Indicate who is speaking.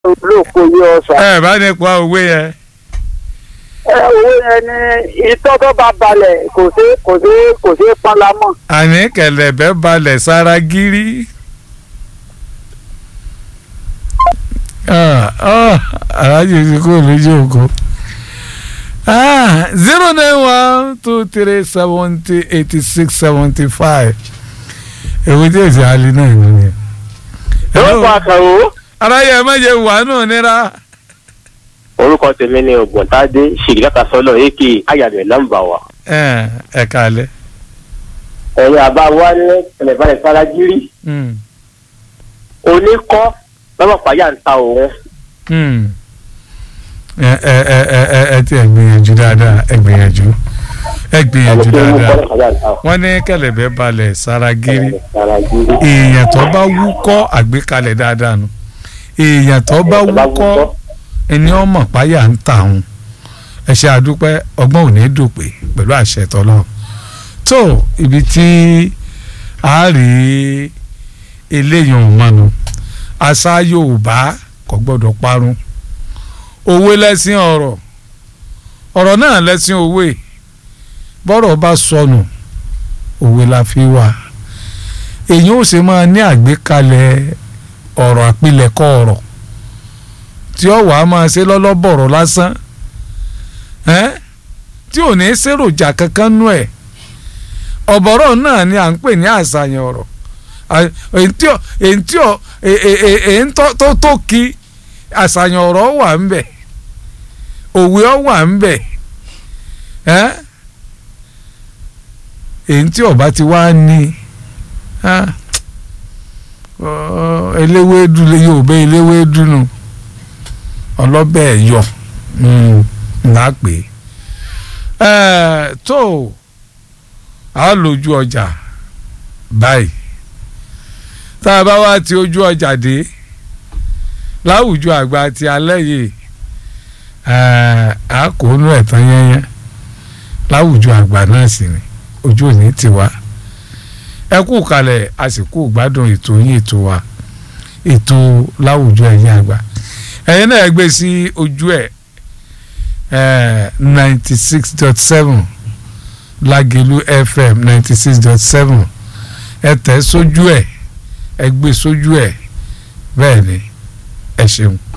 Speaker 1: olóòpó yé ọ̀sà.
Speaker 2: ẹ bá ní pa òwe yẹn.
Speaker 1: ẹ owó yẹn ní itọ́ tó bá balẹ̀ kò sí kò sí kò sí pálámọ̀.
Speaker 2: àní kẹ̀lẹ̀bẹ̀ balẹ̀ sára gírí. aláàjì ti kó lójú òkú. zero nine one two three seventy eighty six seventy five èwo tí èsì àlè náà nìyẹn.
Speaker 1: orúkọ àkàrò
Speaker 2: aráyé ẹ má jẹ wà náà nira.
Speaker 1: orúkọ tèmi ni ògbóntádé ṣèkìlátà sọlọ èkì ayàbẹ nọ́mbà wa.
Speaker 2: ẹ ẹ kálẹ̀.
Speaker 1: ẹ̀yin àbá wa ní ẹlẹ́bàlẹ̀ faragírí
Speaker 2: Mm,
Speaker 1: oníkọ́ lọ́mọ̀pá yà ń ta òun.
Speaker 2: mm. ẹ ẹ ẹ ẹ ẹ ẹ ti ẹ gbìyànjú dáadáa ẹ gbìyànjú ẹ gbìyànjú
Speaker 1: ẹni tó mú
Speaker 2: dáadáa
Speaker 1: kọ́ lọ́mọ̀pá yà ń ta òun.
Speaker 2: wọ́n ní kẹ̀lẹ̀bẹ̀ balẹ̀ sára gírí
Speaker 1: faragírí.
Speaker 2: èèyàn tó bá wúkọ́ àgbékalẹ̀ dáadáa nu èèyàn tó bá wúkọ́ ẹni ọmọ páyà ń tà òun ẹ ṣe àdúpẹ́ ọgbọ́n ò ní dòpè pẹ̀lú àṣẹ tọ́lọ́ tó ibi tí a rí eléyìí ọ̀hún mọ́nu àṣà Yorùbá kò gbọ́dọ̀ parun òwe lẹ́sìn ọ̀rọ̀ ọ̀rọ̀ náà lẹ́sìn òwe bọ́rọ̀ bá sọnù òwe la fi wà èyí ò ṣe máa ní àgbékalẹ̀ ọ̀rọ̀ àpilẹ̀kọ ọ̀rọ̀ tí ó wàá máa ṣe lọ́lọ́bọ̀rọ̀ lásán ẹ́n tí ò ní ṣèròjà kankan nú ẹ̀ ọ̀bọ̀rọ̀ náà ni à ń pè ní àṣàyàn ọ̀rọ̀ À- èyí tí ò- èyí tí ò- è- è- è- èyí tó tó tó kí àṣàyàn ọ̀rọ̀ wà ń bẹ̀ òwe ọ̀ wà ń bẹ̀ ẹ́n èyí tí ọba ti wá ní ah, ọ, eléwédú lè Yorùbá eléwédú nù ọlọ́bẹ̀ ẹ̀yọ ńlá pé ẹ̀ tó a lójú ọjà báyìí tá a bá wá ti ojú ọjà dé láwùjọ àgbà ti alẹ́ yìí ẹ̀ a kò nú ẹ̀ tán yẹ́nyẹ́ láwùjọ àgbà náà sì ni ojú òní ti wá ẹ kú kalẹ̀ a sì kú gbádùn ètò yín ètò wa ètò láwùjọ ẹ̀yin àgbà ẹ̀yin náà gbé sí ojú ẹ̀ ninety six dot seven Lágelú FM ninety six dot seven ẹ tẹ̀ sójú ẹ̀ ẹ gbé sójú ẹ̀ bẹ́ẹ̀ ni ẹ ṣeun.